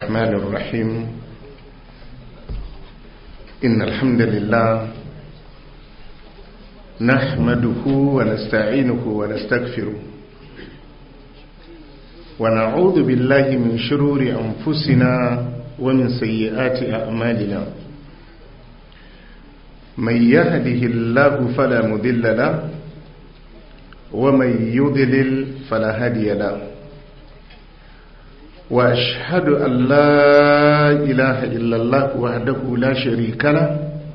الرحمن الرحيم إن الحمد لله نحمده ونستعينه ونستغفره ونعوذ بالله من شرور أنفسنا ومن سيئات أعمالنا من يهده الله فلا مذل له ومن يضلل فلا هادي له واشهد ان لا اله الا الله وحده لا شريك له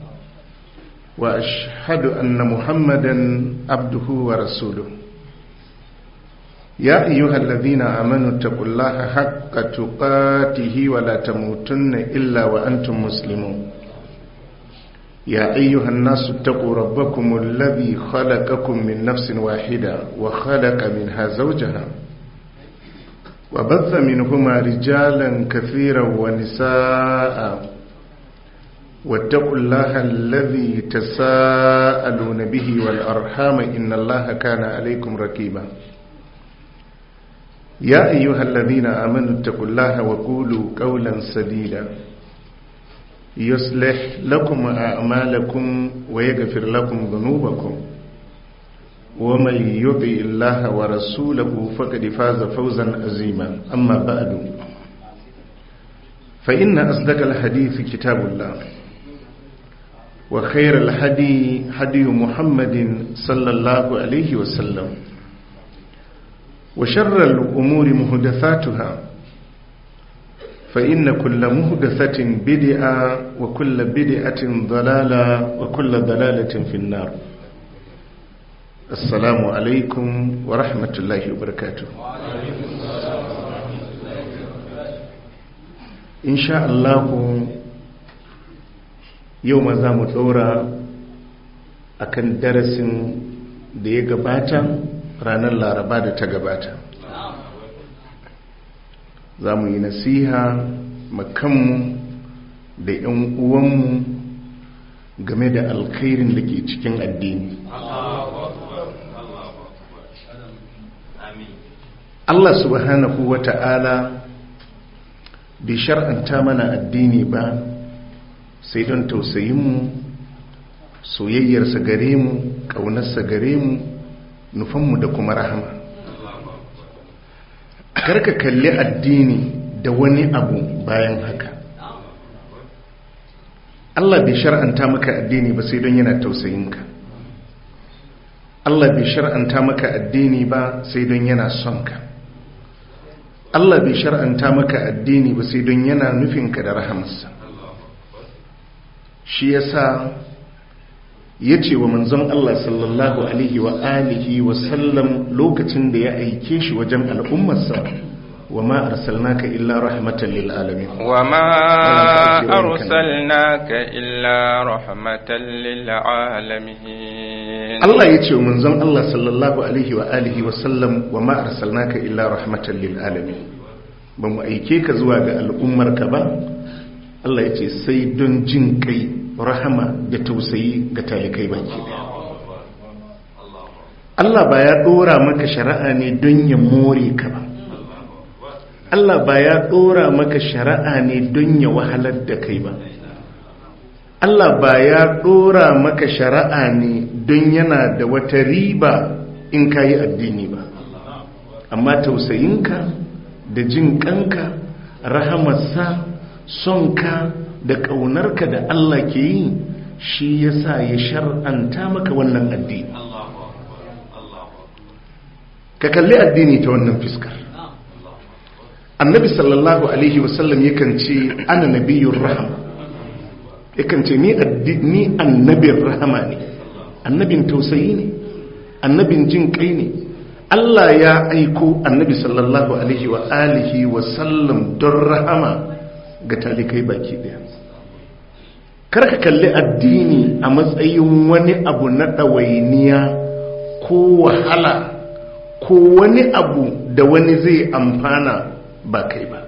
واشهد ان محمدا عبده ورسوله يا ايها الذين امنوا اتقوا الله حق تقاته ولا تموتن الا وانتم مسلمون يا ايها الناس اتقوا ربكم الذي خلقكم من نفس واحده وخلق منها زوجها وبث منهما رجالا كثيرا ونساء واتقوا الله الذي تساءلون به والأرحام إن الله كان عليكم ركيبا يا أيها الذين آمنوا اتقوا الله وقولوا قولا سديدا يصلح لكم أعمالكم ويغفر لكم ذنوبكم ومن يطع الله ورسوله فقد فاز فوزا عظيما اما بعد فان اصدق الحديث كتاب الله وخير الهدي هدي محمد صلى الله عليه وسلم وشر الامور محدثاتها فان كل محدثه بدعه وكل بدعه ضلاله وكل ضلاله في النار assalamu alaikum wa rahmatullahi wa barakatu insha Allahu yau ma za mu ɗora a kan darasin da ya gabata ranar laraba da ta gabata za mu yi nasiha makanmu da 'yan uwanmu game da alkhairin da ke cikin addini Allah subhanahu wa ta'ala bai shar'anta mana addini ba sai don tausayinmu soyayyarsa gare mu ƙaunarsa gare mu nufanmu da kuma rahama karka kalli addini da wani abu bayan haka Allah bai shar'anta maka addini ba sai don yana tausayinka Allah bai shar'anta maka addini ba sai don yana son ka Allah bai shar'anta maka addini ba sai don yana nufinka da rahamarsa shi yasa ya ce wa manzon Allah sallallahu alaihi wa alihi wa sallam lokacin da ya aike shi wajen al'ummarsa wa ma arsalnaka illa rahmatan lil alamin wa ma arsalnaka illa rahmatan lil alamin Allah ya ce wa manzon Allah sallallahu alaihi wa alihi wa sallam wa ma arsalnaka illa rahmatan lil alamin ba mu aike ka zuwa ga al'ummarka ba Allah ya ce sai don jin kai rahama da tausayi ga talikai baki daya Allah ba ya dora maka shari'a ne don ya more ka ba Allah ba ya dora maka shari'a ne don ya wahalar da kai ba Allah ba ya dora maka shari'a ne don yana da wata riba in ka yi addini ba amma tausayinka da jin kanka rahamarsa sonka da ƙaunarka da Allah ke yi shi ya sa ya shar'anta maka wannan addini ka kalli addini ta wannan fiskar annabi sallallahu alaihi wasallam yakan ce ana nabiyun rahama yakan ce ni annabin rahama ne annabin tausayi ne annabin jin kai ne Allah ya aiko annabi sallallahu alaihi wa alihi wa sallam don rahama ga talikai baki daya karka kalli addini a matsayin wani abu na ɗawainiya ko wahala ko wani abu da wani zai amfana ba kai ba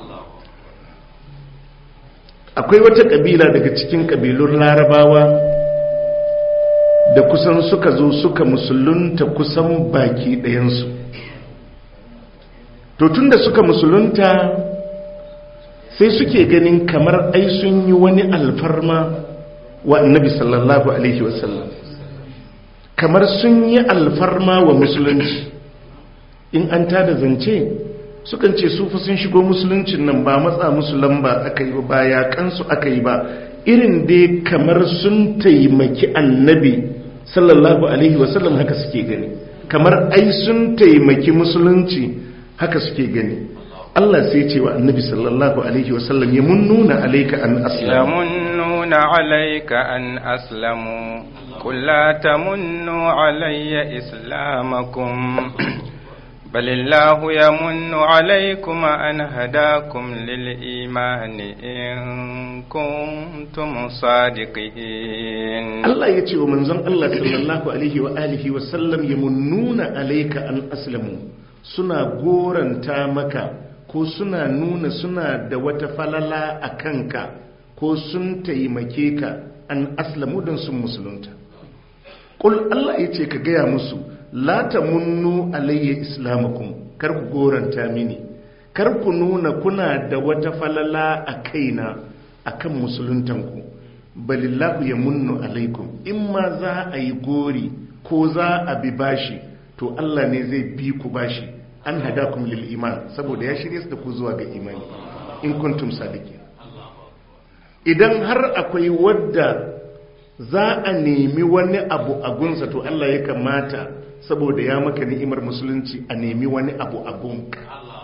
akwai wata ƙabila daga cikin ƙabilun larabawa da kusan suka zo suka musulunta kusan baki ɗayansu to tun da suka musulunta sai suke ganin kamar ai sun yi wani alfarma wa annabi sallallahu alaihi wasallam kamar sun yi alfarma wa musulunci in an tada zance sukan ce su fa sun shigo musuluncin nan ba matsa musu lamba aka yi ba ya kansu aka yi ba irin dai kamar sun taimaki annabi sallallahu alaihi wasallam haka suke gani kamar ai sun taimaki musulunci haka suke gani Allah sai ce wa annabi sallallahu alaihi wasallam ya munnuna alaika an aslamu يمنون عليك أن أسلموا قل لا تمنوا علي إسلامكم بل الله يمن عليكم أن هداكم للإيمان إن كنتم صادقين Allah ya ce wa manzon Allah sallallahu alaihi wa alihi wa sallam ya munnuna alaika an aslamu suna goranta maka ko suna nuna suna da wata falala a kanka ko sun taimake ka an aslamu don sun musulunta Ƙul Allah ya ce ka gaya musu la ta munnu alayya islamakum kar ku goranta mini kar ku nuna kuna da wata falala a kaina akan musuluntanku balillahu ya munnu alaikum in ma za a yi gori ko za a bi bashi to Allah ne zai bi ku bashi an hadakum lil iman saboda ya shirye da ku zuwa ga imani in kuntum sadiqin idan har akwai wadda za a nemi wani abu a gunsa to Allah ya kamata saboda ya maka ni'imar musulunci a nemi wani abu a gunka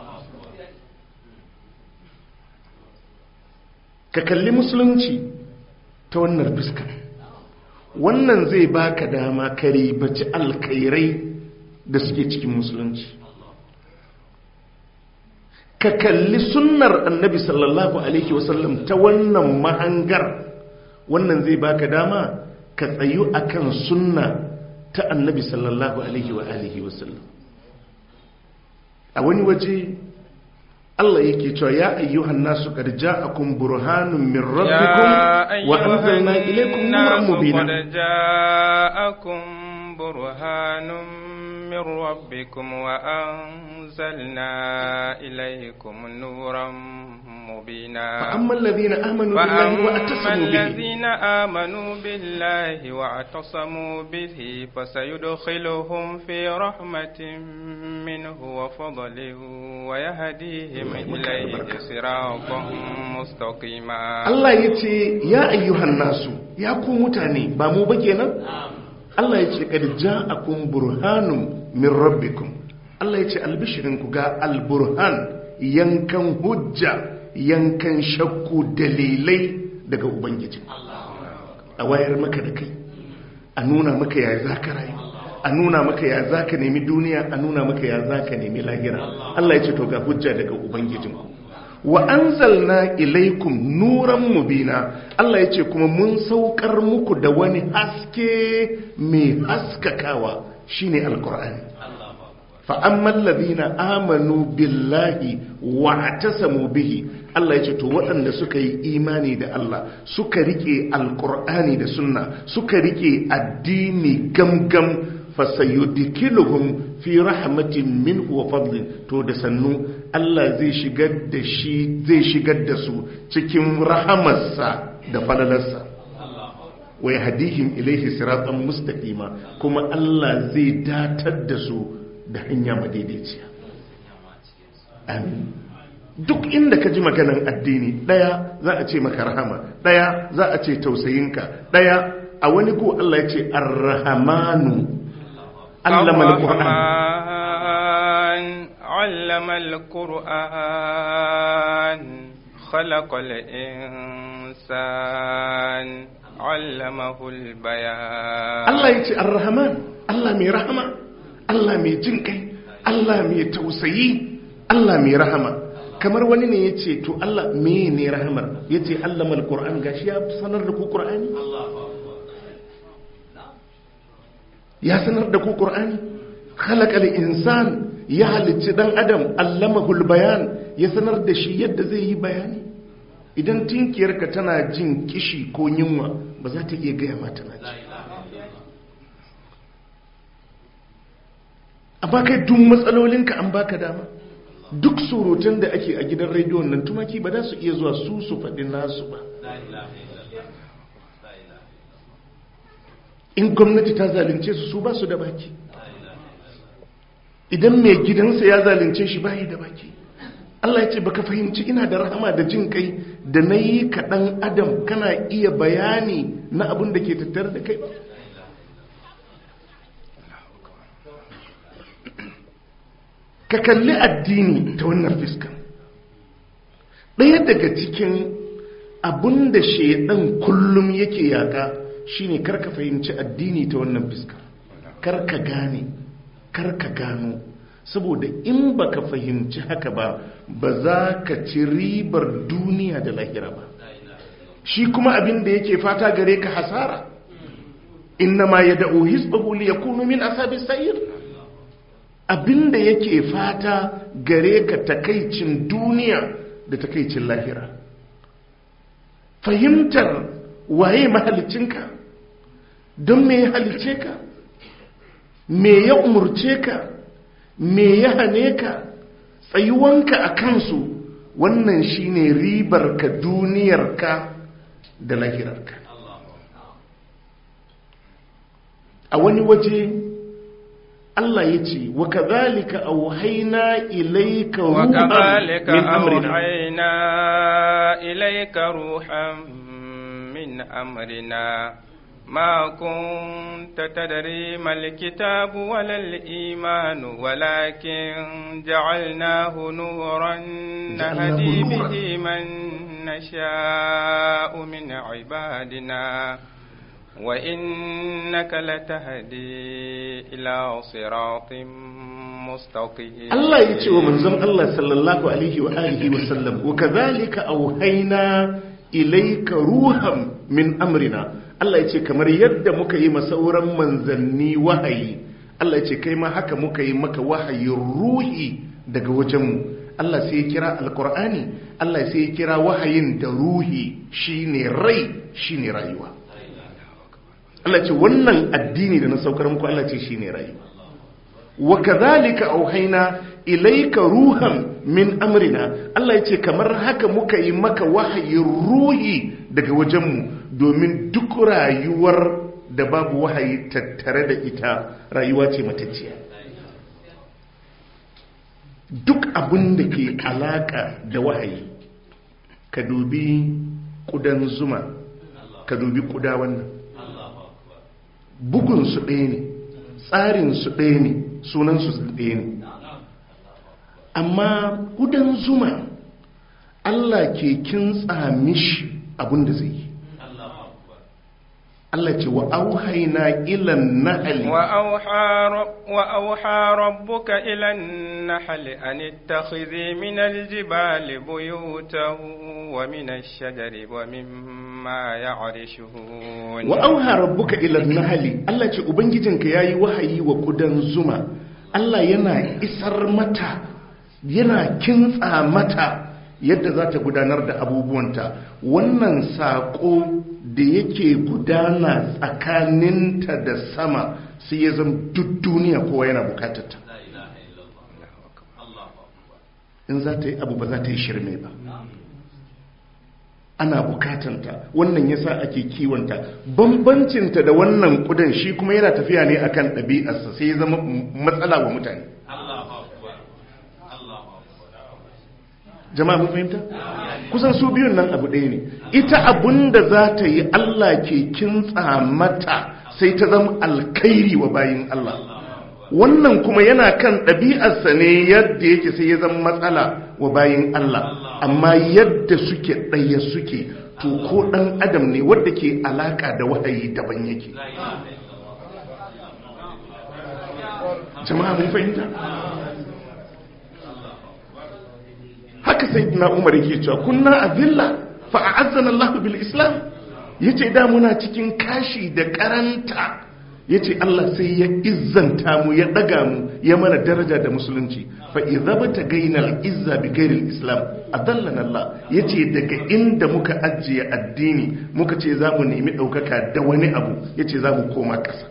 ka kalli musulunci ta wannan fuska wannan zai baka dama ka ribaci alkairai da suke cikin musulunci ka kalli sunnar annabi sallallahu alaihi wasallam ta wannan mahangar wannan zai baka dama ka tsayu akan sunna ta annabi sallallahu alaihi wa alihi wasallam a wani waje Allah yake cewa ya ayyuhan nasu qad ja'akum burhanun min rabbikum wa anzalna ilaykum nuran mubina ja'akum burhanun min rabbikum wa anzalna ilaykum nuran مبينا فأما الذين آمنوا بالله واعتصموا به الذين آمنوا بالله واعتصموا به فسيدخلهم في رحمة منه وفضل ويهديهم إليه صراطا مستقيما الله يتي يا أيها الناس يا كوم متاني بامو بكينا الله يتي قد جاءكم برهان من ربكم الله يتي البشرين كغا البرهان yankan hujja yankan shakku dalilai daga ubangiji a wayar maka da kai a nuna maka ya za ka rayu a nuna maka ya za ka nemi duniya a nuna maka ya za ka nemi lahira Allah ya ce to ga hujja daga ubangijinku wa anzalna ilaikum nuran mubina Allah ya ce kuma mun saukar muku da wani haske mai haskakawa shine alqur'ani فأما الذين آمنوا بالله واعتصموا به Allah ya ce to waɗanda suka yi imani da Allah suka rike alkur'ani da sunna suka rike addini gamgam fasayudikiluhum fi rahmatin minhu wa fadlin to da sannu Allah zai shigar da shi zai shigar da su cikin rahamarsa da falalarsa wa yahdihim ilayhi siratan mustaqima kuma Allah zai datar da su da hanya madaidaiciya amin duk inda ka ji maganan addini daya za a ce maka rahama daya za a ce tausayinka daya a wani ko Allah ya ce arrahamanu allama alquran allama alquran khalaqa al-insan allamahu al-bayan Allah ya ce arrahman Allah mai rahama Allah mai jin kai Allah mai tausayi Allah mai rahama kamar wani ne ya ce to Allah me ne rahamar ya ce Allah mal Qur'an gashi ya sanar da ku Qur'ani ya sanar da ku Qur'ani khalaqal insan ya halicci dan adam allamahul bayan ya sanar da shi yadda zai yi bayani idan tinkiyarka tana jin kishi ko yunwa ba za ta iya gaya mata na ci amma kai duk matsalolinka an baka dama duk surutun da ake a gidan rediyon nan tumaki ba za su iya zuwa su su faɗi nasu ba in gwamnati ta zalunce su su ba su da baki idan mai gidansa ya zalunce shi bayi da baki Allah ya ce baka fahimci ina da rahama da jin kai da na yi kaɗan adam kana iya bayani na abin da ke tattare da kai ka kalli addini ta wannan fiskan ɗaya daga cikin abin da shaidan kullum yake yaƙa shine karka fahimci addini ta wannan fiskar karka gane karka gano saboda in baka fahimci haka ba ba za ka ci ribar duniya da lahira ba shi kuma abin da yake fata gare ka hasara inna ma ya da'o hisbahu li yakunu min ashabi sa'ir abin da yake fata gare ka takaicin duniya da takaicin lahira fahimtar waye mahalicinka don me ya halice ka me ya umurce ka me ya hane ka tsayuwanka a kansu wannan shine ribar ka duniyarka da lahirarka a wani waje Allah ya ce wa kadhalika auhayna ilayka ruhan وكذلك min amrina أوحينا إليك روحا من أمرنا ما كنت تدري ما الكتاب ولا الإيمان ولكن جعلناه نورا نهدي نورا. به من نشاء من عبادنا وإنك لتهدي إلى صراط مستقيم Allah ya ce wa manzon Allah sallallahu alaihi wa alihi wa sallam wa kadhalika auhayna ilayka ruhan min amrina Allah ya ce kamar yadda muka yi masauran manzanni wahayi Allah ya ce kai ma haka muka yi maka wahayin ruhi daga wajenmu Allah sai ya kira alqur'ani Allah sai ya kira wahayin da ruhi shine rai shine rayuwa Allah ce wannan addini da na saukar muku Allah ce shine rayuwa wa kadhalika auhaina ilayka ruhan min amrina Allah yace kamar haka muka yi maka wahayin ruhi daga wajenmu domin duk rayuwar da babu wahayi tattare da ita rayuwa ce matacciya duk abin da ke alaka da wahayi ka dubi kudan zuma ka dubi kuda wannan bugunsu ɗaya ne tsarinsu ɗaya ne sunansu ɗaya ne amma kudan zuma Allah ke kintsa mishi abin da zai yi Allah ce wa auhaina ilan nahali وأوحى, رب وأوحى ربك إلى النحل أن اتخذي من الجبال بيوتا ومن الشجر ومما يعرشون wa auha rabbuka ila nahali Allah ce ubangijinka yayi wahayi wa kudan zuma Allah yana isar mata yana kintsa mata yadda za ta gudanar da abubuwanta wannan saƙo da yake gudana tsakaninta da sama sai ya zama duk duniya kowa yana bukatarta in za ta yi abu ba za ta yi shirme ba ana bukatanta wannan yasa ake kiwonta bambancinta da wannan kudan shi kuma yana tafiya ne akan ɗabi'arsa sai ya zama matsala wa mutane jama'a mun fahimta kusan su biyun nan abu ɗaya ne ita abun da za ta yi Allah ke kintsa mata sai ta zama alkhairi wa bayin Allah wannan kuma yana kan ɗabi'arsa ne yadda yake sai ya zama matsala wa bayin Allah amma yadda suke ɗaya suke to ko ɗan adam ne wadda ke alaka da wahayi daban yake jama'a mun fahimta haka sai na umar yake cewa kunna azilla fa a'azzana Allah bil islam yace da muna cikin kashi da karanta yace Allah sai ya izzanta mu ya daga mu ya mana daraja da musulunci fa idza bata gainal izza bi ghairil islam adallana Allah yace daga inda muka ajiye addini muka ce za mu nemi daukaka da wani abu yace za mu koma kasa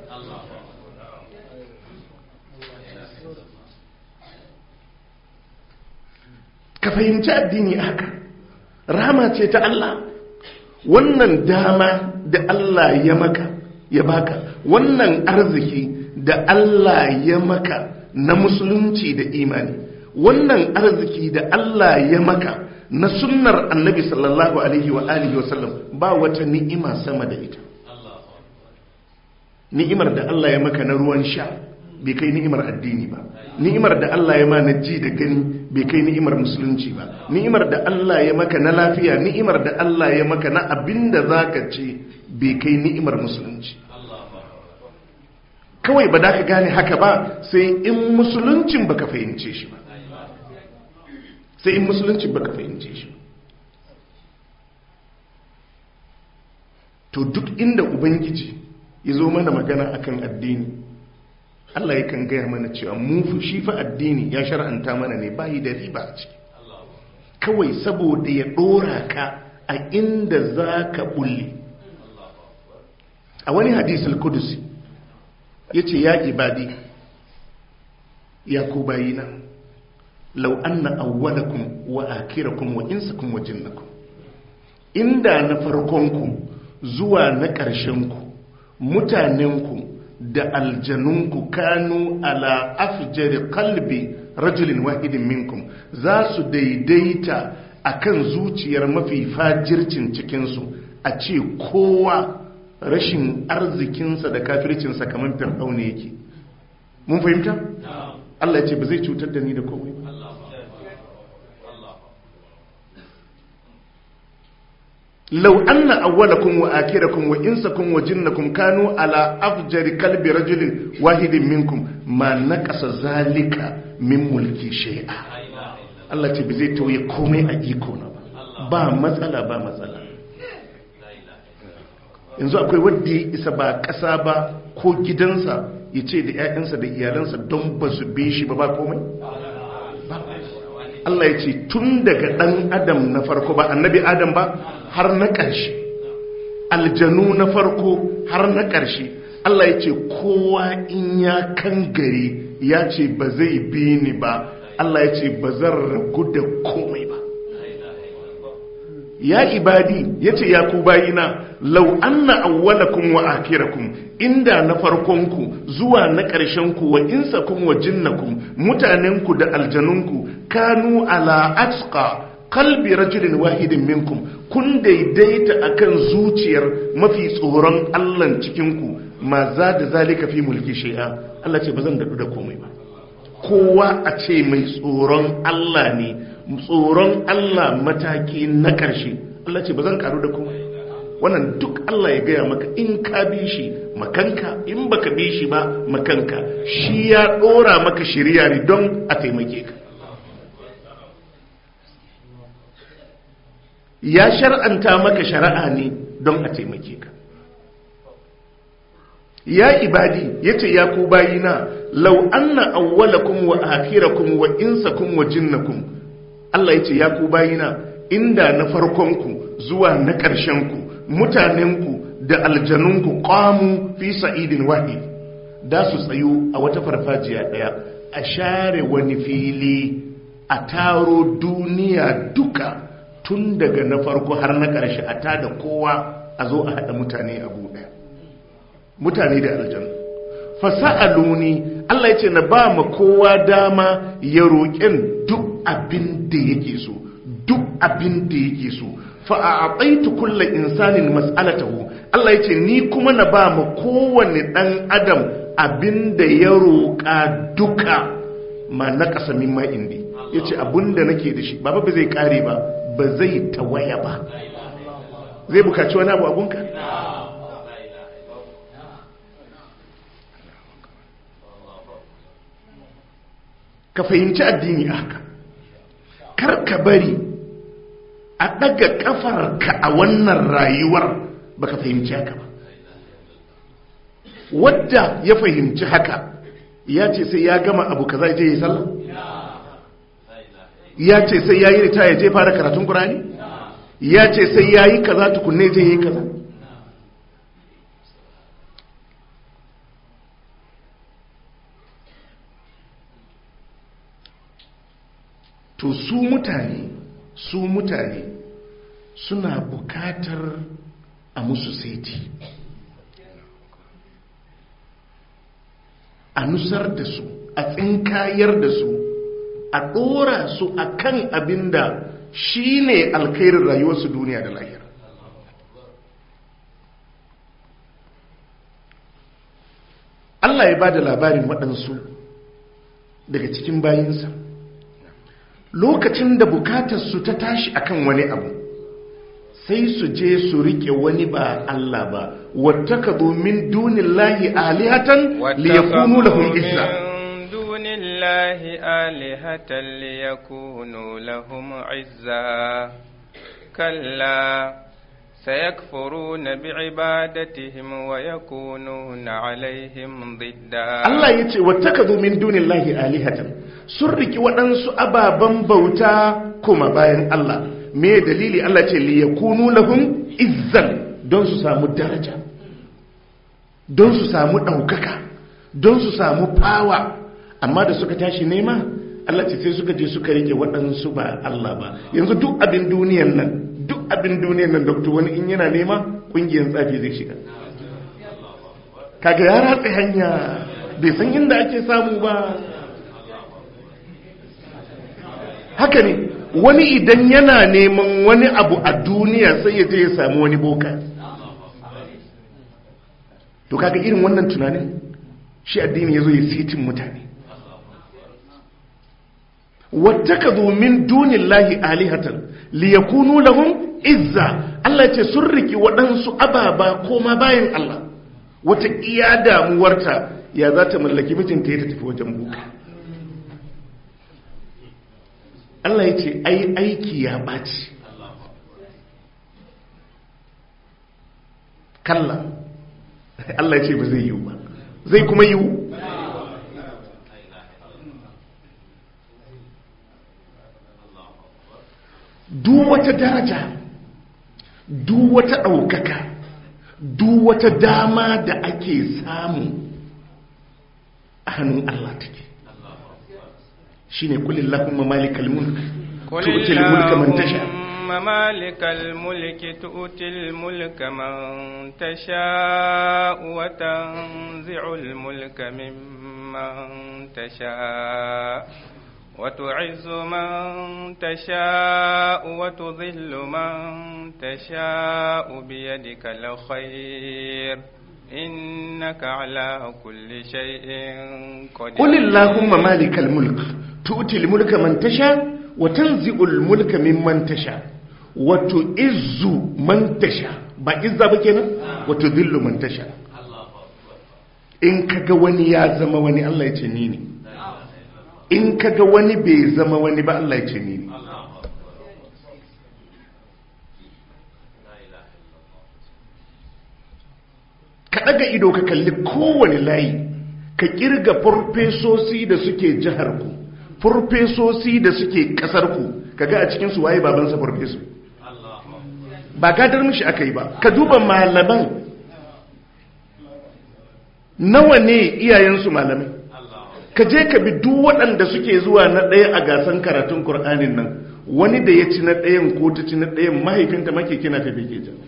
ka fahimci addini haka rama ce ta Allah wannan dama da Allah ya maka ya baka wannan arziki da Allah ya maka na musulunci da imani wannan arziki da Allah ya maka na sunnar annabi sallallahu alaihi wa alihi wa sallam ba wata ni'ima sama da ita ni'imar da Allah ya maka na ruwan sha bai kai ni'imar addini ba ni'imar da Allah ya ma na ji da gani bai kai ni'imar musulunci ba ni'imar da Allah ya maka na lafiya ni'imar da Allah ya maka na abinda zaka ce bai kai ni'imar musulunci kawai ba da ka gane haka ba sai in musuluncin baka fahimce shi ba sai in musuluncin baka fahimce shi ba to duk inda ubangiji ya zo mana magana akan addini Allah yakan gaya mana cewa mu shi fa addini ya shar'anta mana ne bayi da riba a ciki kawai saboda ya dora ka a inda za ka bulle a wani hadisul kudusi ya ce ya ibadi ya ku bayina lau anna awwalakum wa akirakum wa insakum wa jinnakum inda na farkonku zuwa na ƙarshenku mutanenku da aljanunku kanu ala afjari kalbi rajulin wahidin minkum za su daidaita akan zuciyar mafi fajircin cikinsu a ce kowa rashin arzikinsa da kafircinsa kamar fir'auna yake mun fahimta? Allah ya ce ba zai cutar da ni da komai ba لو أن أولكم وآخركم وإنسكم وجنكم كانوا على أفجر قلب رجل واحد منكم ما نقص ذلك من ملكي شيئا Allah ce ba zai tauye komai a iko na ba matsala ba matsala yanzu akwai wadda ya isa ba ƙasa ba ko gidansa ya ce da 'ya'yansa da iyalansa don ba su bi shi ba ba komai Allah ya ce tun daga ɗan adam na farko ba annabi adam ba har na ƙarshe aljanu na farko har na ƙarshe Allah ya ce kowa in ya kan gari ya ce ba zai bi ni ba Allah ya ce ba zan ragu da komai ba ya ibadi ya ce ya ku bayina lau anna awwalakum wa akirakum inda na farkonku zuwa na ƙarshenku wa insakum wa jinnakum mutanenku da aljanunku kanu ala atqa qalbi rajulin wahidin minkum kun daidaita akan zuciyar mafi tsoron Allah cikinku ma za da zalika fi mulki shay'a Allah ce bazan dadu da komai ba kowa a ce mai tsoron Allah ne tsoron Allah mataki na ƙarshe Allah ce bazan karu da komai wannan duk Allah ya gaya maka in ka bi shi makanka in baka bi shi ba makanka shi ya dora maka shirya ne don a taimake ka ya shar'anta maka shari'a ne don a taimake ka ya ibadi yace ya ku bayina law anna awwalakum wa akhirakum wa insakum wa jinnakum Allah yace ya ku bayina inda na farkonku zuwa na ƙarshenku mutanenku da aljanunku qamu fi sa'idin wahid da su tsayo a wata farfajiya daya a share wani fili a taro duniya duka tun daga na farko har na ƙarshe a tada kowa a zo a haɗa mutane a ɗaya mutane da aljanu fasa'aluni Allah ya ce na ba ma kowa dama ya roƙen duk abin da yake so duk abin da yake so fa'aɓaitu kulla insanin mas'alatahu Allah ya ce ni kuma na ba ma kowane ɗan adam abin da ya roƙa duka ma na ƙasa mimma indi ya ce abin da nake da shi ba ba zai ƙare ba ba zai tawaya ba zai bukaci wani abu abunka? ka fahimci addini haka kar ka bari a ɗaga ƙafarka a wannan rayuwar baka fahimci haka ba wadda ya fahimci haka ya ce sai ya gama abu kaza je yi sallah ya ce sai ya yi rita ya je fara karatun ƙurani ya ce sai ya yi kaza tukunne je yi kaza to su mutane su mutane suna bukatar a musu saiti a nusar da su a tsinkayar da su a ɗora su a kan abin da shi ne alkairin rayuwarsu duniya da lahira Allah ya ba da labarin waɗansu daga cikin bayinsa lokacin da bukatarsu ta tashi akan wani abu sai su je su rike wani ba Allah ba wattaka min dunillahi alihatan liyakunu lahum izza dunillahi alihatan liyakunu lahum izza kalla سيكفرون بعبادتهم ويكونون عليهم ضدا الله يتي واتخذوا من دون الله آلهة سرك ودنس أبابا بوتا كما باين الله me dalili Allah ce li yakunu lahum izzan don su samu daraja don su samu ɗaukaka don su samu fawa amma da suka tashi nema Allah ce sai suka je suka rike waɗansu ba Allah ba yanzu duk abin duniyan nan duk abin duniyan nan doktor wani in yana nema ƙungiyar tsafi zai shiga kaga ya ratsa hanya bai san inda ake samu ba haka ne wani idan yana neman wani abu a duniya sai ya je ya samu wani boka to kaga irin wannan tunanin shi addini ya zo ya sitin mutane wattakazu min dunillahi alihatan liyakunu lahum izza Allah ce sun riki waɗansu ababa koma bayan Allah wata iya damuwarta ya za ta mallaki mijinta ya tafi wajen boka Allah ya ce ai aiki ya ɓaci kalla Allah ya ce ba zai yiwu ba zai kuma yiwu duk wata daraja duk wata ɗaukaka duk wata dama da ake samu a hannun Allah take shi ne kulin lafin mamalikal mulk tu'til mulka man tasha مالك الملك تؤتي الملك من تشاء وتنزع الملك ممن تشاء وتعز من تشاء وتذل من تشاء بيدك الخير إنك على كل شيء قدير قل اللهم مالك الملك تؤتي الملك من تشاء وتنزع الملك ممن تشاء وتعز من تشاء ba izza ba kenan wato dillu man tasha in kaga wani ya zama wani Allah ya ce ni ne in kaga wani bai zama wani ba Allah ya ce ni ne ka daga ido ka kalli kowane layi ka kirga farfesosi da suke jihar ku farfesosi da suke kasar ku kaga a cikin su waye babansa farfeso ba gadar mishi aka yi ba ka duba malaman nawa ne iyayensu malamai ka je ka bi duk waɗanda suke zuwa na ɗaya a gasan karatun Kur'anin nan wani da ya ci na ɗayan ko ta ci na ɗayan mahaifinta make kina tafi ke jan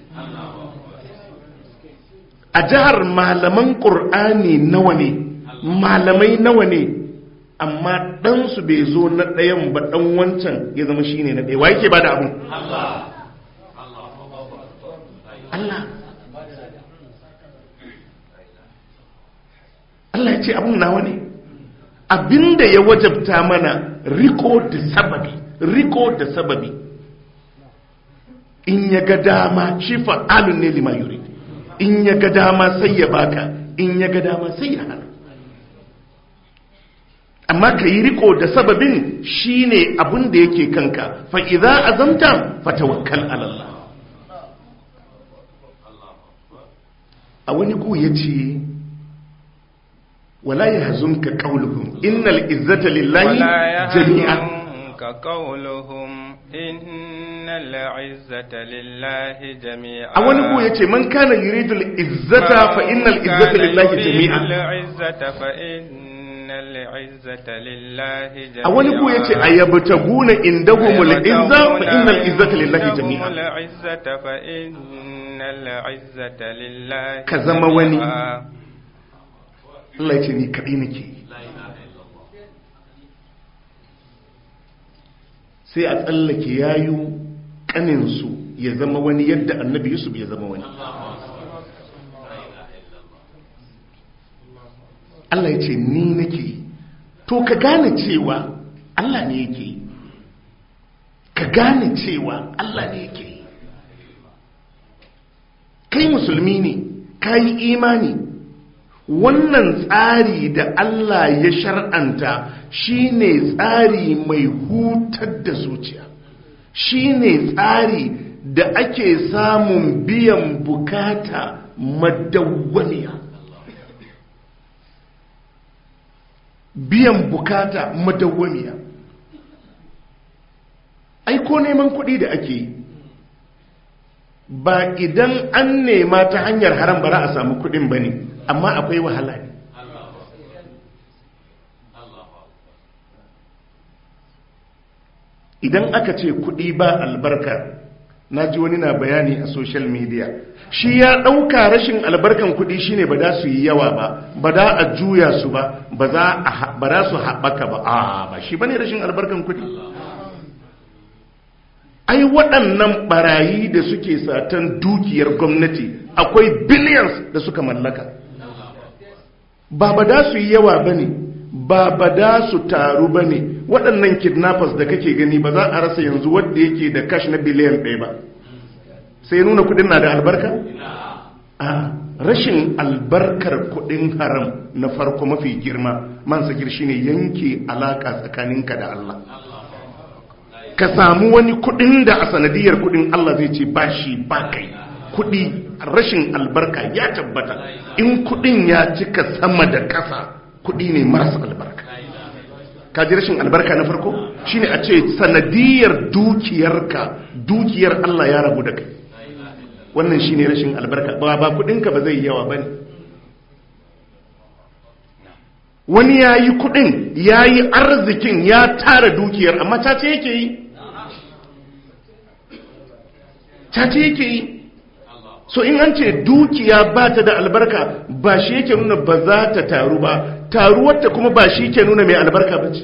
a jihar malaman ƙur'ani nawa ne malamai nawa ne amma ɗansu bai zo na ɗayan ba ɗan wancan ya zama shi ne na ɗaya wa yake ba da abin Allah Allah ya ce abin nawa ne abinda ya wajabta mana riko da sababi riko da sababi in ya ga dama shi fa'alun ne lima yuri in ya ga dama sai ya baka in ya ga dama sai ya hana amma ka yi riko da sababin shine abin da yake kanka fa'iza azamta fatawakkal alallah a wani ku ya ce wala ya hazunka ƙauluhun innal izzata lillahi jami'a a wani ku ya ce man kana yuridul izzata fa innal izzata lillahi jami'a العزة لله جميعا a wani ku yace ayyabtaguna indahumul izza fa innal izzata lillahi jami'a العزة فإن العزة لله Ka zama wani. جميعا. Allah yace ni kadai nake yi. sai a tsallake yayu kaninsu ya zama wani yadda annabi yusuf ya zama wani Allah ya ce ni nake yi to ka gane cewa Allah ne yake yi ka gane cewa Allah ne yake yi kai musulmi ne ka yi imani wannan tsari da Allah ya shar'anta shine tsari mai hutar da zuciya shine tsari da ake samun biyan bukata madawwamiya biyan bukata madawwamiya ai ko neman kuɗi da ake yi ba idan an nema ta hanyar haram ba za a samu kuɗin ba ne amma akwai wahala ne idan aka ce kuɗi ba albarka na ji wani na bayani a social media shi ya ɗauka rashin albarkan kuɗi shine ba za su yi yawa ba ba za a juya su ba ba za su haɓaka ba a ba shi ba ne rashin albarkan kuɗi ai waɗannan barayi da suke satan dukiyar gwamnati akwai billions da suka mallaka ba ba da su yi yawa ba ne ba ba da su taru ba ne waɗannan kidnappers da kake gani ba za a rasa yanzu wadda yake da cash na biliyan ɗaya ba sai nuna kudin na da albarka? a rashin albarkar kudin haram na farko mafi girma man sakir shine yanke alaka tsakaninka da Allah ka samu wani kudin da a sanadiyar kudin Allah zai ce ba shi ba kai kudi rashin albarka ya tabbata in kudin ya cika sama da kasa kudi ne marasa albarka ka ji rashin albarka na farko shine a ce sanadiyar dukiyarka dukiyar Allah ya rabu da kai wannan shine rashin albarka ba ba kudinka ba zai yawa bane wani ya yi kudin ya yi arzikin ya tara dukiyar amma ta ce yake yi cace yake yi so in an ce dukiya ba ta da albarka ba shi yake nuna ba za ta taru ba taruwarta kuma ba shi ke nuna mai albarka ba ce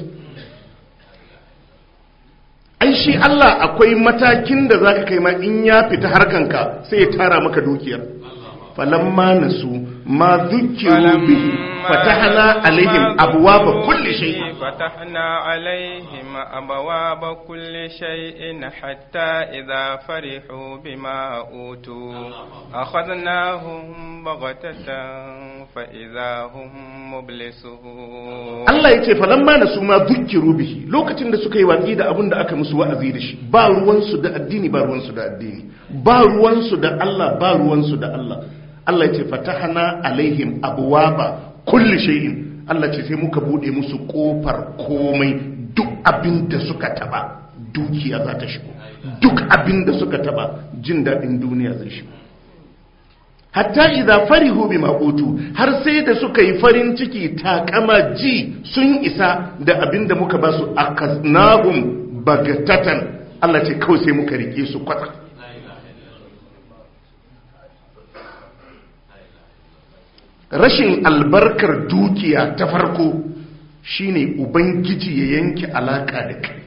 ai shi Allah akwai matakin da za ka kai ma in ya fita harkanka sai ya tara maka dukiyar falamma nasu ma zukiru bihi fatahna alaihim abwaaba kulli shay'in فتحنا عليهم أبواب كل شيء حتى إذا فرحوا بما أوتوا أخذناهم بغتة فإذا هم مبلسون Allah ya ce falamma nasu ma zukiru bihi lokacin da suka yi watsi da abin da aka musu wa'azi da shi ba ruwansu da addini ba ruwansu da addini ba ruwansu da Allah ba ruwansu da Allah Allah ya ce fatahna alaihim abwaba kulli shay'in Allah ce sai muka bude musu kofar komai duk abin da suka taba dukiya za ta shigo duk abin da suka taba jin daɗin duniya zai shigo hatta idza farihu bima utu har sai da suka yi farin ciki takama ji sun isa da abin da muka ba su akasnahum bagatatan Allah ce kawai sai muka rike su kwatsa rashin albarkar dukiya ta farko shine ubangiji ya yanke alaka da kai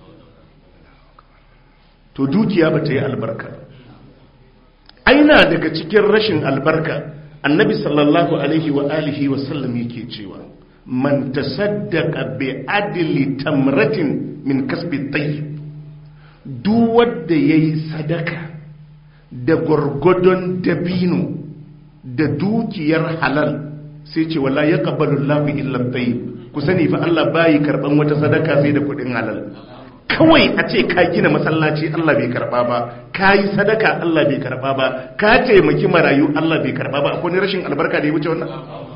to dukiya ba ta yi albarka aina daga cikin rashin albarka annabi sallallahu alaihi wa alihi wa sallam yake cewa man tasaddaqa bi adli tamratin min kasbi tayyib duk wanda yayi sadaka da gwargwadon dabino da dukiyar halal sai ce wala ya ƙabalu lafi illan tayi ku sani fa Allah bayi karɓan wata sadaka sai da kuɗin halal kawai a ce ka gina masallaci Allah bai karɓa ba ka yi sadaka Allah bai karɓa ba ka taimaki marayu Allah bai karɓa ba akwai rashin albarka da ya wuce wannan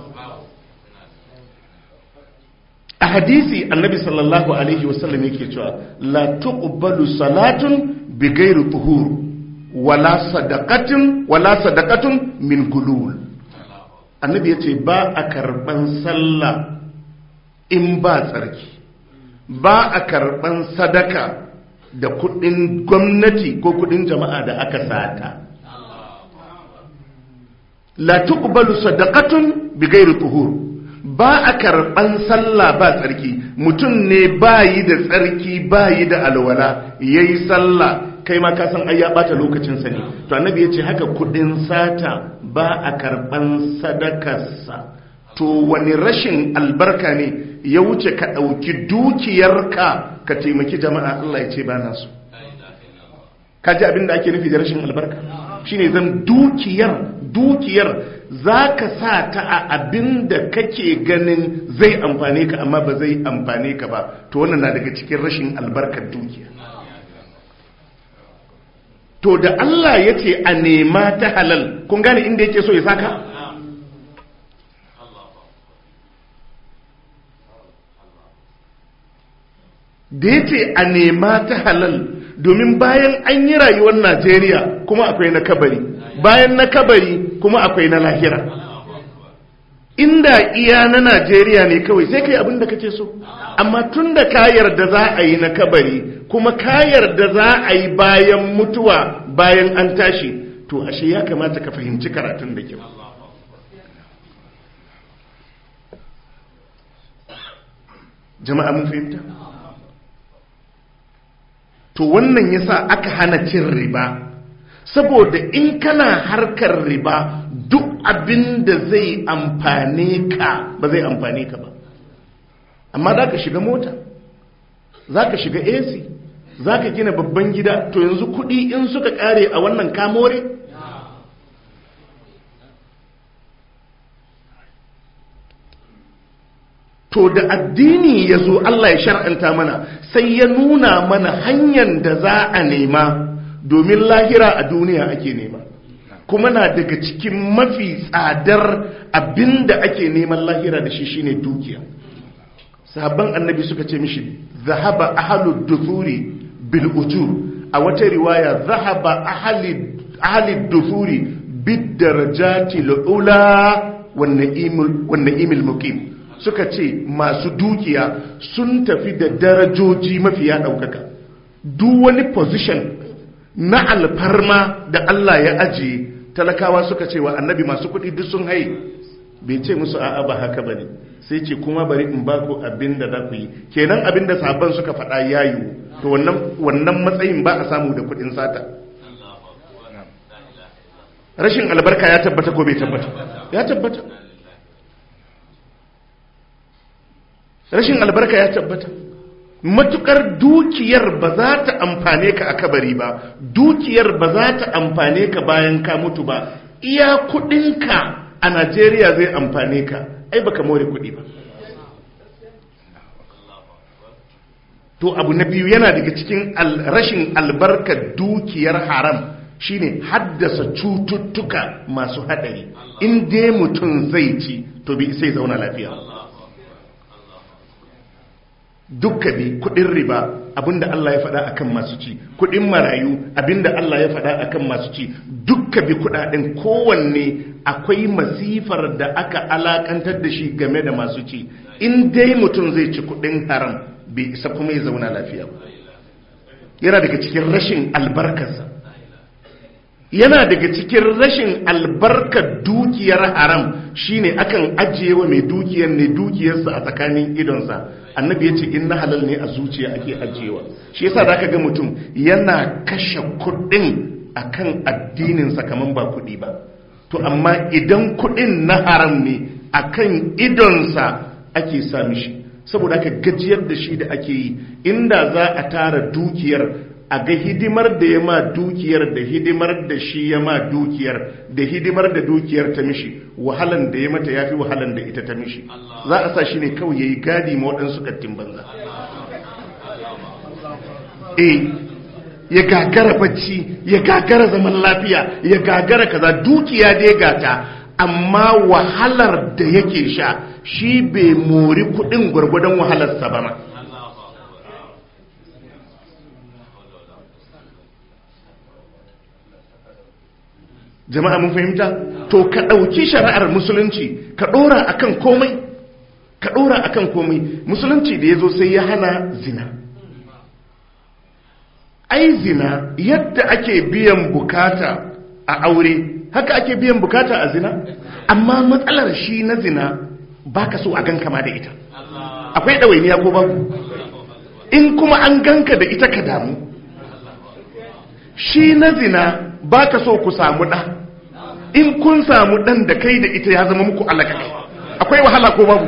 a hadisi annabi sallallahu alaihi wasallam yake cewa la tuqbalu salatun bi ghairi tuhur wala sadaqatin wala sadaqatun min gulul annabi yace ba a karban sallah in ba tsarki ba a karban sadaka da kudin gwamnati ko kudin jama'a da aka sata la tuqbalu sadaqatun bighairi tuhur ba a karban sallah ba tsarki mutum ne bayi da tsarki bayi da alwala yayi sallah kai ma ka san ai ya bata lokacin sa ne to annabi yace haka kudin sata ba a karban sadakarsa to wani rashin albarka ne ya wuce ka dauki dukiyarka ka taimaki jama'a Allah ya ce ba na so ka ji abin da ake nufi da rashin albarka shine zan dukiyar dukiyar za ka sa ta a abin da kake ganin zai amfane ka amma ba zai amfane ka ba to wannan na daga cikin rashin albarkar dukiya to da Allah ya ce a nema ta halal kun gane inda yake so ya saka da ya ce a nema ta halal domin bayan an yi rayuwar najeriya kuma akwai na kabari bayan na kabari kuma akwai na lahira inda iya na najeriya ne kawai sai kai abin da kake so amma tun da ka yarda za a yi na kabari kuma ka yarda za a yi bayan mutuwa bayan an tashi to ashe ya kamata ka fahimci karatun da kyau jama'a mun fahimta to wannan yasa aka hana cin riba saboda in kana harkar riba duk abin da zai amfane ka ba zai amfane ka ba amma za ka shiga mota za ka shiga ac za ka gina babban gida to yanzu kudi in suka kare a wannan kamore to da addini ya zo Allah ya shar'anta mana sai ya nuna mana hanyar da za a nema domin lahira a duniya ake nema kuma na daga cikin mafi tsadar abinda ake neman lahira da shi shine dukiya sahabban annabi suka ce mishi zahaba ahalud duthuri bil ujur a wata riwaya zahaba ahalid duthuri bid darajati lula wan na'imul muqim suka ce masu dukiya sun tafi da darajoji mafiya ɗaukaka duk wani position na alfarma da Allah ya ajiye talakawa suka ce wa annabi masu kuɗi duk sun haye bai ce musu a'a ba haka ba ne sai ce kuma bari in ba ku abin da za ku yi kenan abin da sabon suka faɗa ya yiwu to wannan matsayin ba a samu da kuɗin sata rashin albarka ya tabbata ko bai tabbata ya tabbata rashin albarka ya tabbata matukar dukiyar ba za ta amfane ka a kabari ba dukiyar ba za ta amfane ka bayan ka mutu ba iya kudinka a najeriya zai amfane ka ai baka more kudi ba to abu na biyu yana daga cikin rashin albarkar dukiyar haram shine haddasa cututtuka masu hadari in dai mutum zai ci to bi sai zauna lafiya dukka bi kudin riba abinda Allah ya faɗa akan masu ci kudin marayu abinda Allah ya faɗa akan masu ci dukka bi kudaden kowanne akwai masifar da aka alakantar da shi game da masu ci in dai mutum zai ci kudin haram bai isa kuma ya zauna lafiya ba yana daga cikin rashin albarkarsa yana daga cikin rashin albarkar dukiyar haram shine akan ajiye wa mai dukiyar ne dukiyarsa a tsakanin idonsa annabi ya ce in na halal ne a zuciya ake ajiyewa shi yasa zaka ga mutum yana kashe kuɗin akan addininsa kaman ba kuɗi ba to amma idan kuɗin na haram ne akan idonsa ake sa mishi saboda aka gajiyar da shi da ake yi inda za a tara dukiyar a ga hidimar da ya ma dukiyar da hidimar da shi ya ma dukiyar da hidimar da dukiyar ta mishi wahalan da ya mata ya fi wahalan da ita ta mishi za a sa shi ne kawai ya yi gadi ma waɗansu kattin banza e ya gagara bacci ya gagara zaman lafiya ya gagara kaza dukiya dai gata amma wahalar da yake sha shi bai mori kuɗin gwargwadon wahalarsa ba ma jama'a mun fahimta to ka ɗauki shari'ar musulunci ka ɗora akan komai ka ɗora akan komai musulunci da ya zo sai ya hana zina ai zina yadda ake biyan bukata a aure haka ake biyan bukata a zina amma matsalar shi na zina baka so a gan kama da ita akwai ɗawainiya ko babu in kuma an ganka da ita ka damu shi na zina baka so ku samu ɗa in kun samu ɗan da kai da ita ya zama muku alaka kai akwai wahala ko babu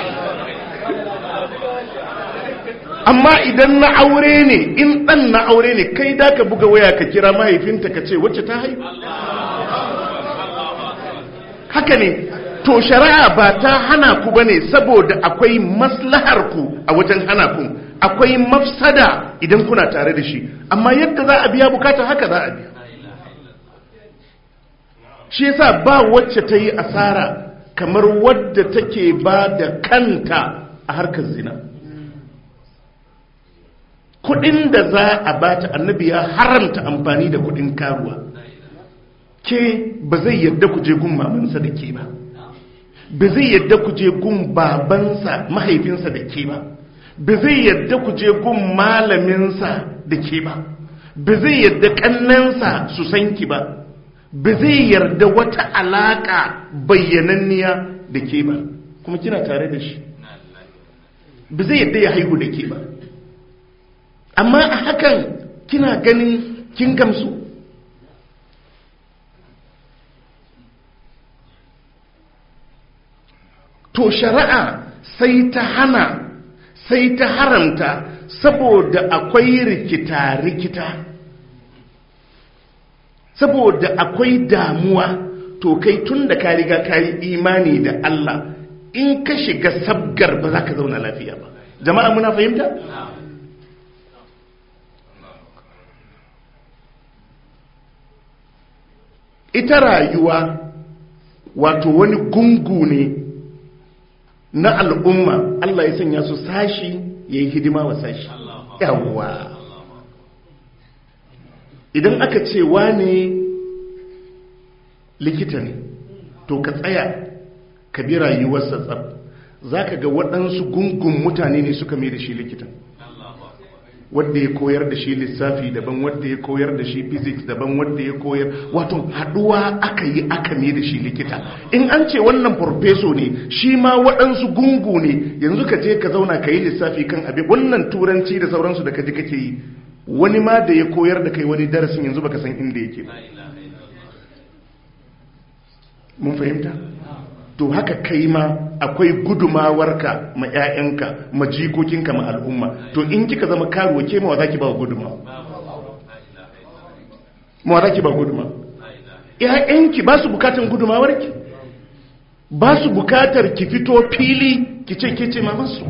amma idan na aure ne in ɗan na aure ne kai da ka buga waya ka kira mahaifinta ka ce wacce ta haihu haka ne to shari'a ba ta hana ku bane saboda akwai maslahar ku a wajen hana ku akwai mafsada idan kuna tare da shi amma yadda za a biya bukata haka za a biya shi yasa ba wacce ta yi asara kamar wadda take ba da kanta a harkar zina kudin da za a bata annabi ya haramta amfani da kudin karuwa ke ba zai yadda ku je gun mamansa da ke ba ba zai yadda ku je gun babansa mahaifinsa da ke ba ba zai yadda ku je gun malaminsa da ke ba ba zai yadda kannansa su san ki ba ba zai yarda wata alaka bayyananniya da ke ba kuma kina tare da shi ba zai yadda ya haihu da ke ba amma a hakan kina ganin kin gamsu to shari'a sai ta hana sai ta haramta saboda akwai rikita-rikita saboda akwai damuwa to kai tun da ka riga ka yi imani da Allah in ka shiga sabgar ba za ka zauna lafiya ba jama'a muna fahimta? ita rayuwa wato wani gungu ne na al'umma Allah ya sanya su sashi ya yi hidima wa sashi yawwa idan aka ce wane likita ne to ka tsaya ka bi rayuwarsa tsab za ka ga waɗansu gungun mutane ne suka mai da shi likitan wadda ya koyar da shi lissafi daban wadda ya koyar da shi physics daban wadda ya koyar wato haduwa aka yi aka mai da shi likita in an ce wannan farfeso ne shi ma waɗansu gungu ne yanzu ka je ka zauna ka yi lissafi kan abin wannan turanci da sauransu da ka ji kake yi wani ma da ya koyar da kai wani darasin yanzu baka san inda yake ba mun fahimta to haka kai ma akwai gudumawarka ma 'ya'yanka ma jikokinka ma al'umma to in kika zama karuwa ke mawa za ki ba gudumawa mawa za ki ba gudumawa 'ya'yanki ba su bukatan gudumawarki ba su bukatar ki fito fili ki ce ke ce mamansu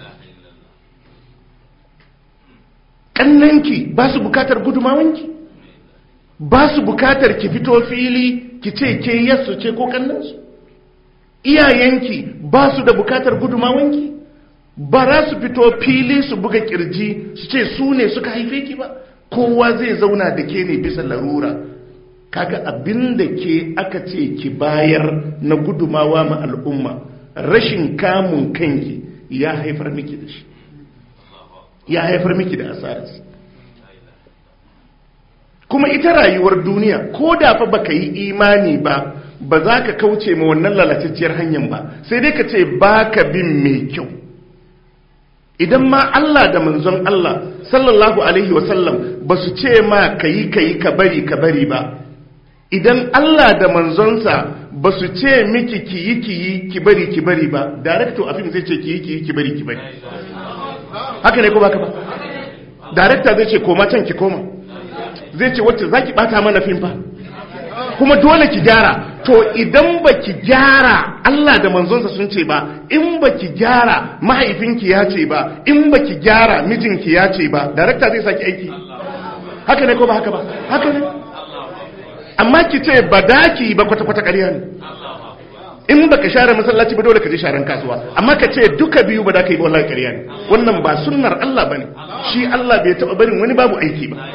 ƙannanki ba su bukatar gudumawanki ba su bukatar ki fito fili ki ce ke yasu ce ko ƙannansu iyayenki ba su da bukatar gudumawanki ba za su fito fili su buga kirji su ce su ne suka haife ki ba kowa zai zauna da ke ne bisa larura kaga abin da ke aka ce ki bayar na gudumawa ma al'umma rashin kamun kanki ya haifar miki da shi ya haifar miki da asararsa kuma ita rayuwar duniya ko da fa baka yi imani ba ba za ka kauce ma wannan lalatacciyar hanyar ba sai dai ka ce ba ka bin mai kyau idan ma Allah da manzon Allah sallallahu alaihi wasallam ba su ce ma ka yi ka yi ka bari ka bari ba idan Allah da manzonsa ba su ce miki ki yi ki yi ki bari ki bari ba director a fim zai ce ki yi ki yi ki bari ki bari haka ne ko baka ba director zai ce koma can ki koma zai ce wacce za ki bata mana fim fa kuma dole ki gyara to idan ba ki gyara Allah da manzonsa sun ce ba in ba ki gyara mahaifinki ya ce ba in ba ki gyara mijinki ya ce ba darakta zai saki aiki haka ne ko ba haka ba haka ne amma ki ce ba daki ba kwata-kwata ƙarya ne in ba ka share masallaci ba dole ka je sharan kasuwa amma ka ce duka biyu ba da ka yi ba wallahi ƙarya ne wannan ba sunnar Allah ba ne shi Allah bai taɓa barin wani babu aiki ba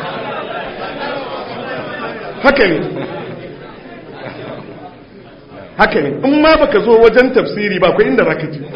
haka ne haka ne in ma baka zo wajen tafsiri ba akwai inda zaka ji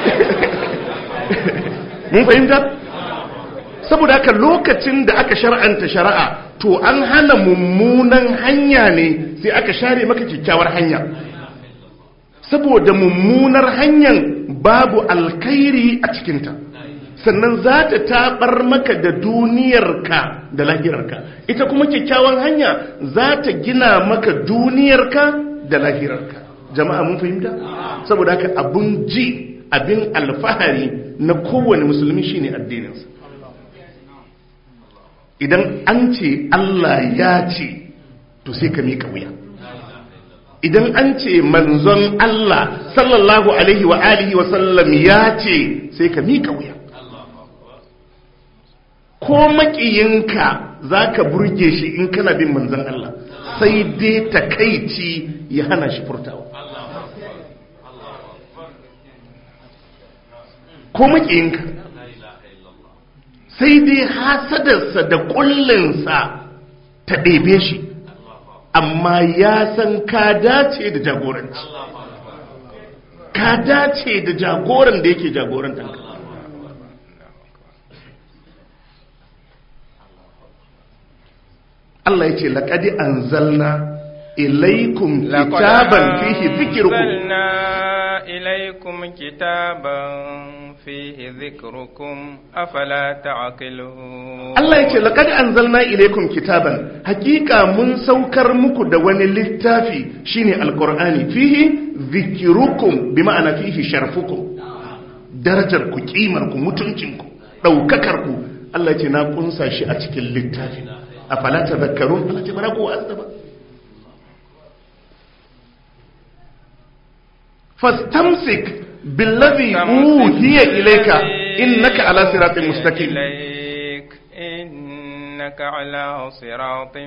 mun fahimta saboda haka lokacin da aka shar'anta shari'a to an hana mummunan hanya ne sai aka share maka kyakkyawar hanya saboda mummunar hanyar babu alkhairi a cikinta sannan za ta tabar maka da duniyarka da lahirarka ita kuma kyakkyawan hanya za ta gina maka duniyarka da lahirarka jama'a mun fahimta saboda haka abun ji abin alfahari na kowane musulmi shine addininsa idan an ce Allah ya ce to sai ka mika wuya idan an ce manzon Allah sallallahu alaihi wa alihi wa sallam ya ce sai ka mika wuya ko makiyinka za ka burge shi in kana bin manzon Allah sai dai takaici ya hana shi furtawa ko makiyinka sai dai hasadarsa da kullinsa ta ɗebe shi amma ya san ka dace da jagoranci ka dace da jagoran da yake jagorantanka Allah ya ce laƙadi an zalna ilaikum kitaban fihi zikirkum إليكم كتابا فيه ذكركم أفلا تعقلون Allah ya ce laƙadi an zalna ilaikum kitaban hakika mun saukar muku da wani littafi shine alkur'ani fihi zikirukum bi ma'ana fihi sharfukum darajar ku kimar ku mutuncin ku daukakar ku Allah ya ce na kunsa shi a cikin littafi afala tadhakkarun Allah ya ce bara ku wa'azza ba فاستمسك بالذي أوهي إليك إنك على صراط مستقيم إليك إنك على صراط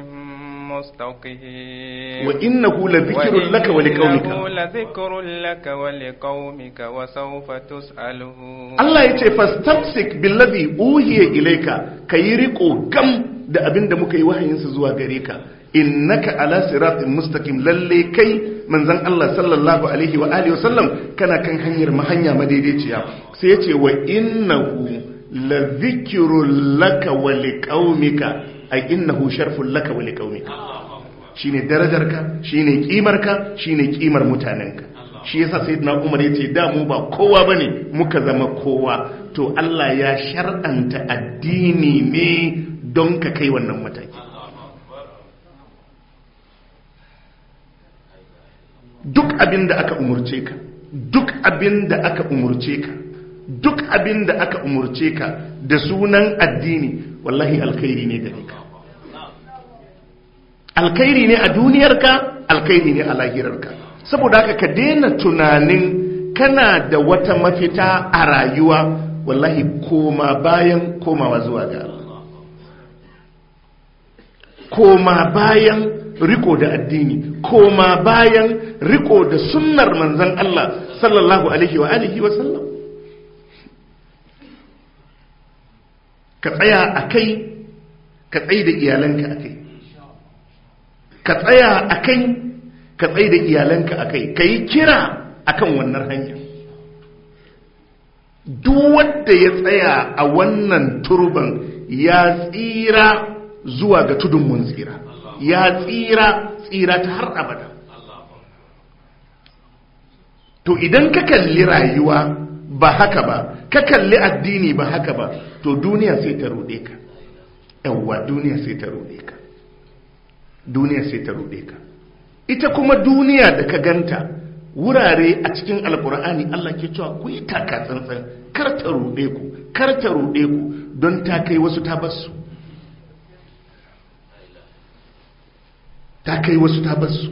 مستقيم وإنه لذكر لك ولقومك وإنه لذكر لك ولقومك وسوف تسألون Allah ya ce fastamsik billazi uhiya ilaika kayi riko gam da abin da muka yi wahayinsa zuwa gare ka innaka ala siratin mustaqim lalle kai manzon Allah sallallahu alaihi wa alihi wasallam kana kan hanyar mahanya madaidaiciya sai yace wa innahu la dhikrul laka wa liqaumika ay innahu sharful laka wa liqaumika shine darajarka shine kimarka shine kimar mutanenka shi yasa sayyidina Umar yace da mu ba kowa bane muka zama kowa to Allah ya shar'anta addini ne don ka kai wannan mataki duk abin da aka umurce ka duk abin da aka umurce ka duk abin da aka umurce ka da sunan addini wallahi alkhairi ne gare ka alkhairi ne a duniyarka alkhairi ne a lahirarka saboda haka ka daina tunanin kana da wata mafita a rayuwa wallahi koma bayan komawa zuwa ga Allah koma bayan riko da addini koma bayan riko da sunnar manzan Allah sallallahu alaihi wa alihi wa sallam ka tsaya a kai ka tsaye da iyalanka a kai ka tsaya a kai ka tsaye da iyalanka a kai ka yi kira a kan wannan hanya duk wanda ya tsaya a wannan turban ya tsira zuwa ga tudun mun tsira ya tsira tsira ta har abada to idan ka kalli rayuwa ba haka ba ka kalli addini ba haka ba to duniya sai ta rude ka yawwa duniya sai ta rude ka duniya sai ta rude ka ita kuma duniya da ka ganta wurare a cikin alkur'ani Allah ke cewa ku yi taka tsantsan kar ta rude ku kar ta rude ku don ta kai wasu ta basu ta kai wasu ta basu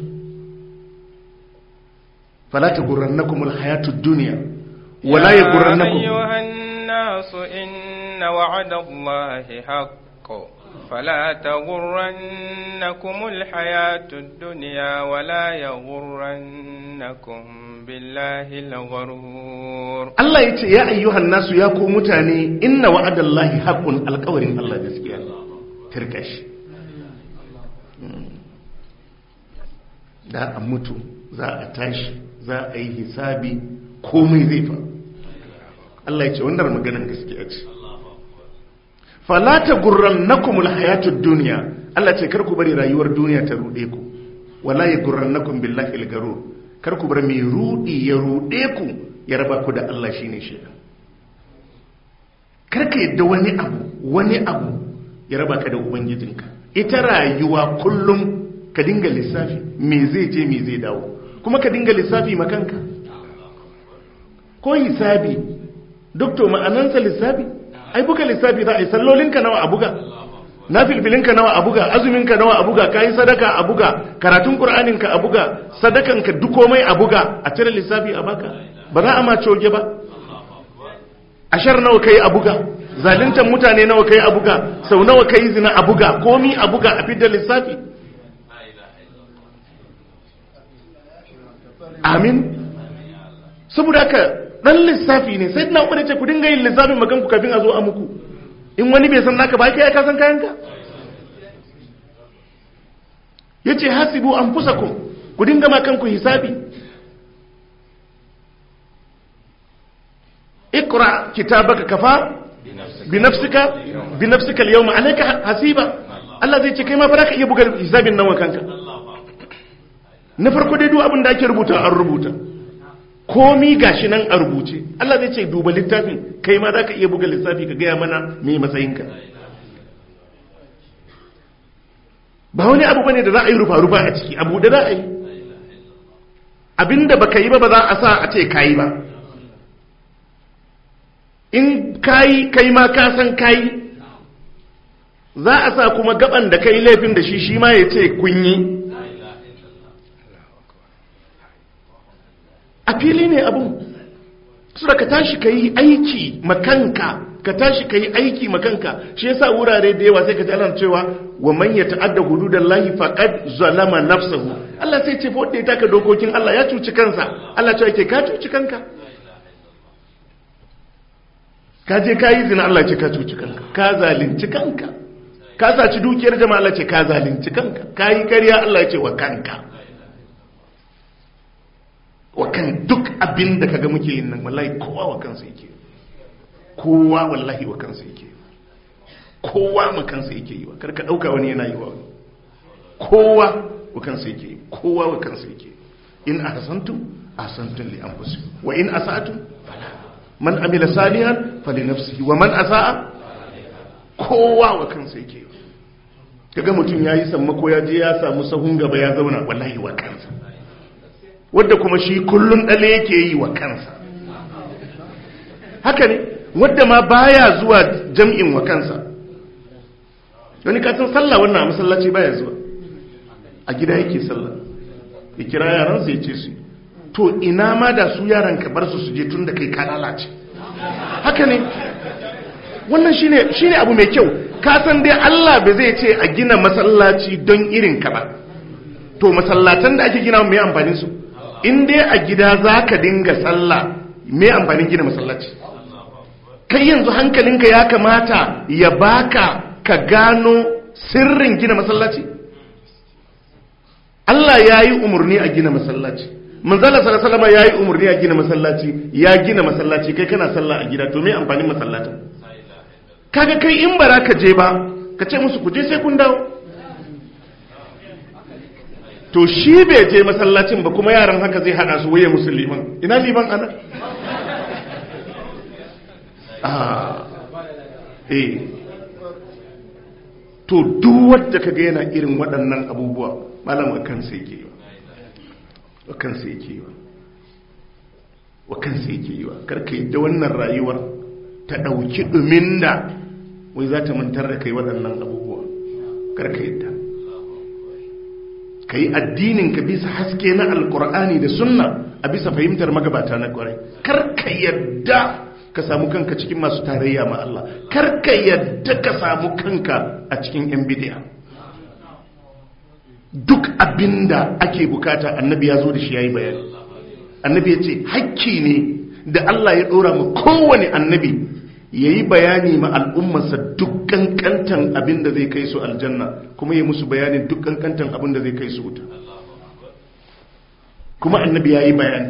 fala ta gurrannakum alhayatud dunya wala yagurrannakum أيها الناس إن وعد الله حق فلا تغرنكم الحياة الدنيا ولا يغرنكم بالله الغرور Allah ya ce ya ayyuhan nasu ya ku mutane inna wa'adallahi haqqun alƙawarin Allah gaskiya tirkashi da a mutu za a tashi za a yi hisabi komai zai fa Allah ya ce wannan maganar gaskiya ce falata gurran nakumul hayatud duniya Allah ce kar ku bari rayuwar duniya ta rude ku wala ya gurran nakum billahi al-garur kar ku bar mai rudi ya rude ku ya raba ku da Allah shine shi kar ka yadda wani abu wani abu ya raba ka da ubangijinka ita rayuwa kullum ka dinga lissafi me zai je me zai dawo kuma ka dinga lissafi makanka ko hisabi doktor ma'anansa lissafi ai buga lissafi za a yi sallolinka nawa a buga na filfilinka nawa a buga azuminka nawa a buga ka yi sadaka a buga karatun ƙur'aninka a buga sadakanka duk komai a buga a cire lissafi a baka ba za a ma coge ba ashar nawa kai a buga zalintan mutane nawa kai a buga sau nawa kai zina a buga komi a buga a fidda lissafi amin saboda haka dan lissafi ne sai na umar ce ku dinga yin lissafin magan ku kafin a zo a muku in wani bai san naka ba kai ka san kayanka yace hasibu anfusakum ku dinga ma kanku hisabi اقرا كتابك كفى بنفسك بنفسك اليوم عليك حسيبا Allah zai ce kai ma ba ka iya buga hisabin nan wa kanka na farko dai duk abin da ake rubuta an rubuta komi gashi nan a rubuce Allah zai ce duba littafin kai ma za ka iya buga lissafi ka gaya mana me matsayinka ba wani abu bane da za a yi rufa-rufa a ciki abu da za a yi abinda baka yi ba ba za a sa a ce kayi ba in kayi kai ma ka san kayi za a sa kuma gaban da kai laifin da shi shi ma ya ce kun yi a fili ne abun su da ka tashi ka yi aiki makanka ka tashi ka yi aiki makanka shi yasa wurare da yawa sai ka ji ana cewa wa man ya ta'adda hududan lahi faqad zalama nafsahu Allah sai ce fa wanda ya taka dokokin Allah ya cuci kansa Allah ce yake ka cuci kanka ka je ka yi zina Allah ce ka cuci kanka ka zalunci kanka ka saci dukiyar jama'a Allah ce ka zalunci kanka ka yi ƙarya Allah ya ce wa kanka wa kan duk abin da kaga muke yin nan wallahi kowa wa kansa yake kowa wallahi wa kansa yake kowa ma kansa yake yi wa karka dauka wani yana yi wa wani kowa wa kansa yake yi kowa wa kansa yake in ahsantum ahsantum li anfusikum wa in asatum fala man amila salihan falinafsihi wa man asaa kowa wa kansa yake kaga mutum yayi sammako ya je ya samu sahun gaba ya zauna wallahi wa kansa wanda kuma shi kullun dale yake yi wa kansa haka ne wanda ma baya zuwa jam'in wa kansa wani katin sallah wannan a masallaci baya zuwa a gida yake sallah ya kira yaransa ya ce su to ina ma da su yaran ka bar su su je tun da kai ka lalace haka ne wannan shine shine abu mai kyau ka san dai Allah ba zai ce a gina masallaci don irin ka ba to masallatan da ake gina mai amfanin su in dai a gida zaka dinga sallah mai amfanin gina masallaci kai yanzu hankalinka ya kamata ya baka ka gano sirrin gina masallaci Allah ya yi umarni a gina masallaci manzala sallallahu ya yi umarni a gina masallaci ya gina masallaci kai kana sallah a gida to me amfanin masallacin kaga kai in bara ka je ba ka ce musu ku je sai kun dawo to shi bai je masallacin ba kuma yaran haka zai hada su waye musu liman ina liman ana ah eh to duk wanda kaga yana irin waɗannan abubuwa malam wa kansa yake yi wa kansa yake yi wa kansa yake yi wa karka yadda wannan rayuwar ta ɗauki ɗumin da wai za ta mantar da kai waɗannan abubuwa karka yadda ka yi addinin ka bisa haske na alkur'ani da sunna a bisa fahimtar magabata na kwarai karka yadda ka samu kanka cikin masu tarayya ma Allah karka yadda ka samu kanka a cikin yan bidiya duk abinda ake bukata annabi ya zo da shi ya yi bayani annabi ya ce hakki ne da Allah ya ɗora mu kowane annabi ya yi bayani ma al'ummarsa duk kankantan abin da zai kai su aljanna kuma ya musu bayanin duk kankantan abin da zai kai su wuta kuma annabi ya yi bayani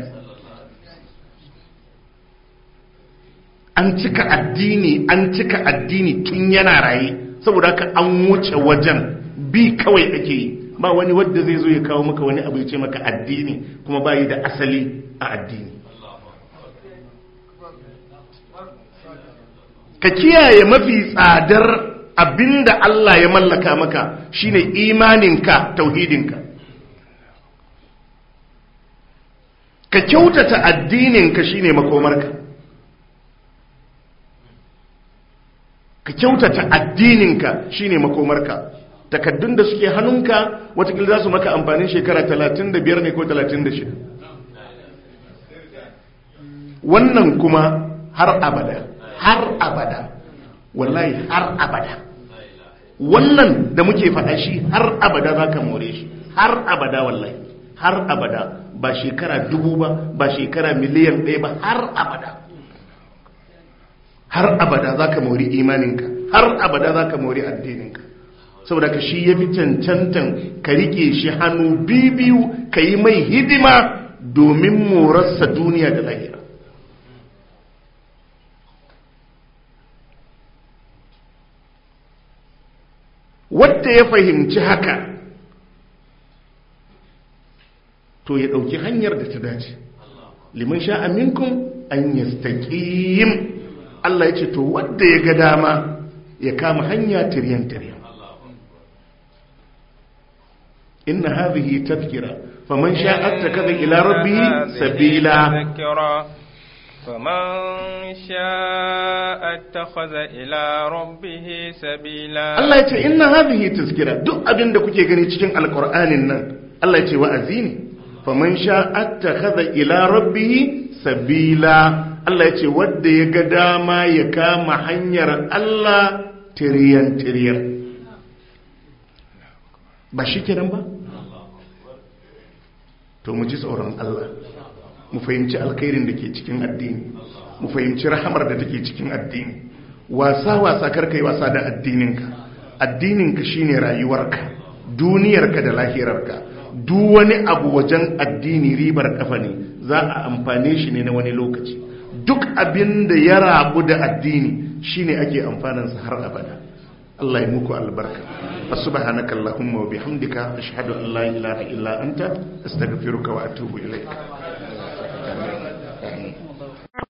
an cika addini an cika addini tun yana raye saboda haka an wuce wajen bi kawai ake yi ba wani wadda zai zo ya kawo maka wani abu ya ce maka addini kuma bayi da asali a addini ka kiyaye mafi tsadar abinda Allah ya mallaka maka shine imaninka tauhidinka ka kyautata addininka shine makomarka ka kyautata addininka shine makomarka takaddun da suke hannunka watakila za su maka amfanin shekara 35 ne ko 36 wannan kuma har abada har abada wallahi har abada wannan da muke faɗa shi har abada za ka more shi har abada wallahi har abada ba shekara dubu ba ba shekara miliyan ɗaya ba har abada har abada za ka mori imaninka har abada za ka mori addininka saboda ka shi ya fi cancantan ka rike shi hannu biyu ka yi mai hidima domin morarsa duniya da lahira wadda ya fahimci haka to ya ɗauki hanyar da ta dace liman sha aminkum an yastaqim Allah ya ce to wadda ya ga dama ya kama hanya tiryan-tiryan inna hadhihi tadhkira faman sha'a ittakhadha ila rabbih sabila فمن شاء اتخذ إلى ربه سبيلا Allah ya ce inna hadhihi tazkira duk abin da kuke gani cikin alqur'anin nan Allah ya ce wa'azi ne faman sha'a ittakhadha ila rabbih sabila Allah ya ce wanda ya ga dama ya kama hanyar Allah tiriyan tiriyan ba shi kenan ba to mu ji tsoron Allah mu fahimci alkhairin da ke cikin addini mu fahimci rahamar da take cikin addini wasa wasa karka yi wasa da addininka addininka shine rayuwarka duniyarka da lahirarka duk wani abu wajen addini ribar kafa ne za a amfane shi ne na wani lokaci duk abin da ya rabu da addini shine ake amfanansa har abada Allah ya muku albarka subhanaka allahumma wa bihamdika ashhadu an la ilaha illa anta astaghfiruka wa atubu ilaik